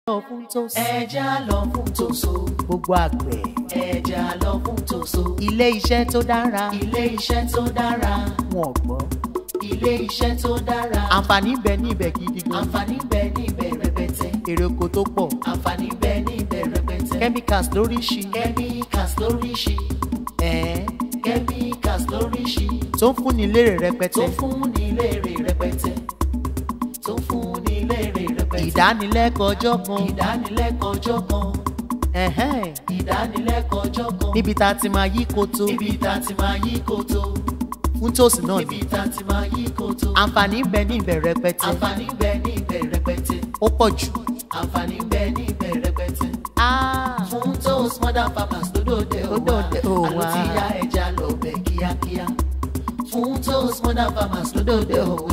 lọ fún tòsí. ẹja lọ fún tòṣó gbogbo àgbẹ̀. ẹja lọ fún tòṣó ilé iṣẹ́ tó dára. ilé iṣẹ́ tó dára wọn ò gbọ́. ilé iṣẹ́ tó dára àǹfààní bẹ ní ibẹ̀ gidi gan. àǹfààní bẹ níbẹ̀ rẹpẹtẹ èrè oko tó pọ̀. àǹfààní bẹ níbẹ̀ rẹpẹtẹ chemicals lóríṣi. chemicals lóríṣi ẹ̀ẹ́ chemicals lóríṣi tó ń fúnni lérè rẹpẹtẹ. tó fún ní léèrè rẹpẹtẹ tó fún ní léèrè rẹpẹtẹ ìdánilẹ́kọ̀ọ́ ọjọ́ kan. ìdánilẹ́kọ̀ọ́ ọjọ́ kan ẹ̀hẹ́n ìdánilẹ́kọ̀ọ́ ọjọ́ kan níbi tá a ti máa yí koto. níbi tá a ti máa yí koto fún tòsí náà ni. níbi tá a ti máa yí koto àǹfààní bẹ ní ibẹ̀ rẹpẹtẹ. àǹfààní bẹ níbẹ̀ rẹpẹtẹ ó pọ̀ jù. àǹfààní bẹ níbẹ̀ rẹpẹtẹ Ah, fún tos modern farmers lódòdè Lódòdè òwà òwà. àló ti ya ẹja lọ bẹ kíákíá fún tos modern farmers lódòdè òwà